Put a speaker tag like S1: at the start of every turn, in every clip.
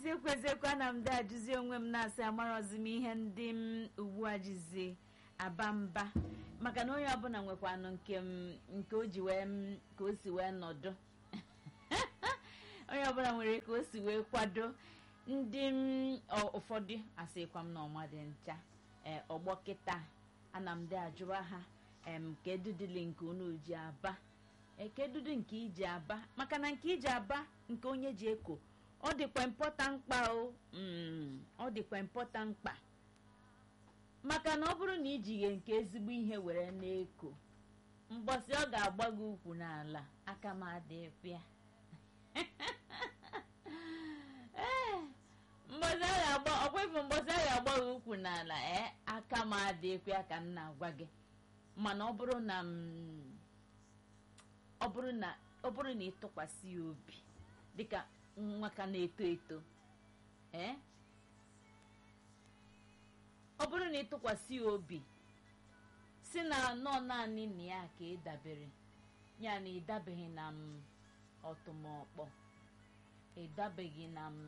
S1: eziokwu eziokwu ana m dị ajụzi onwe m na-asị amarọzi m ihe ndị m ugbu a jizi aba mba maka na onye ọbụla nwekwanụ nke m nke o ji wee m ka o si wee nọdụ onye ọbụla nwere ka o si wee kwado ndị m ọ- ụfọdụ asịkwa m na ọnwa dị ncha ee ọgbọ kịta ana m dị ajụwa ha em kedu dịlị nke unu ji aba ee kedu dị nke iji aba maka na nke iji aba nke onye ji eko ọ dịkwa mpọta mkpa o mm, ọ dịkwa mpọta mkpa maka na ọ bụrụ na ijighe nke ezigbo ihe were na-eko mbọsị ọ ga-agba gị ukwu n'ala aka m adịkwa ee mbọsị a ga-agba ọkwefu mbọsị a ga-agba gị ukwu n'ala ee aka m adịkwa ka m na-agwa gị mana ọ bụrụ na m ọ bụrụ na ọ bụrụ na ịtụkwasị ya obi dịka nwa ka na-eto eto ee ọ bụrụ na ịtụkwasị ya obi si na nọ naanị na ya ka ị dabere ya na ịdabeghị na m ọtụmọkpọ ịdabeghị na m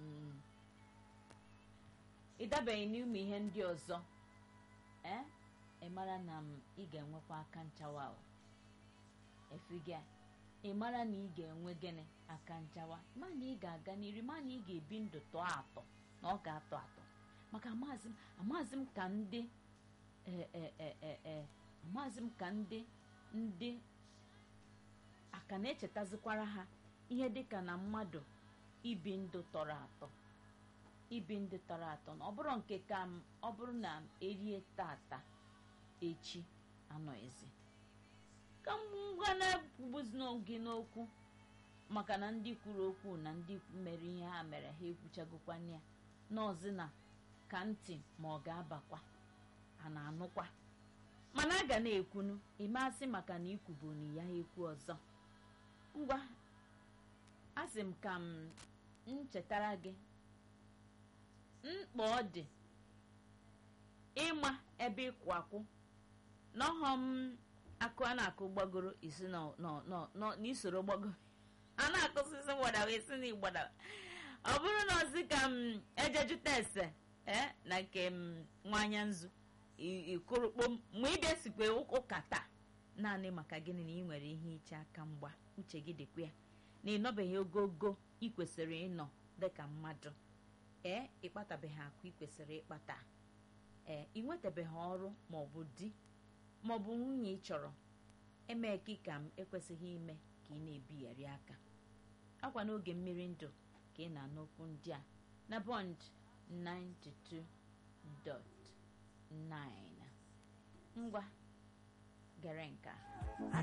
S1: ịdabeghị n'ụmụ ihe ndị ọzọ ee ị mara na m ị ga-enwekwa aka nchawa o efiga ị mara na ị ga-enwe gịnị aka nchawa ma na ị ga-aga n'iri ma na ị ga-ebi ndụ tọọ atọ na ọ ga-atọ atọ maka amazi m amazi m ka ndị e e e e e amazi m ka ndị ndị aka na-echetazikwara ha ihe dịka na mmadụ ibi ndụ tọrọ atọ ibi ndụ tọrọ atọ na ọ bụrụ nke ka m ọ bụrụ na m erie tata echi anọghịzi ka m gwa na-ekwubuzi gị n'okwu maka na ndị kwuru okwu na ndị mere ihe ha mere ha ekwuchagokwana ya n'ọzi na ka ntị ma ọ ga-abakwa a na-anụkwa mana a ga na-ekwunu ịmasị maka na ikwubu na ya ekwu ọzọ ngwa asị m ka m nchetara gị mkpa ọ dị ịma ebe ịkwụ akwụ n'ọhọ m akụ a na-akụ gbagoro isi nọ- nọ- nọ- nọ- n'isoro gbagoro a na-akụsịsị gbadawa isi na ịgbadawa ọ bụrụ na ọsị ka m ejejuta ese ee na nke m nwanya nzu i- ikorokpo m ma ịbịa sikwe ụka taa naanị maka gịnị na ị nwere ihe iche aka mgba uche gị dịkwa ya na ịnọbeghị ogogo ị kwesịrị ịnọ dịka mmadụ ee ịkpatabeghị akụ ị kwesịrị ịkpata ee ị nwetabeghị ọrụ maọbụ di maọbụ nwunye ị chọrọ eme ka ka m ekwesịghị ime ka ị na-ebighari aka akwa n'oge mmiri ndụ ka ị na-anụ okwu ndị a na bond 92.9 ngwa gere nka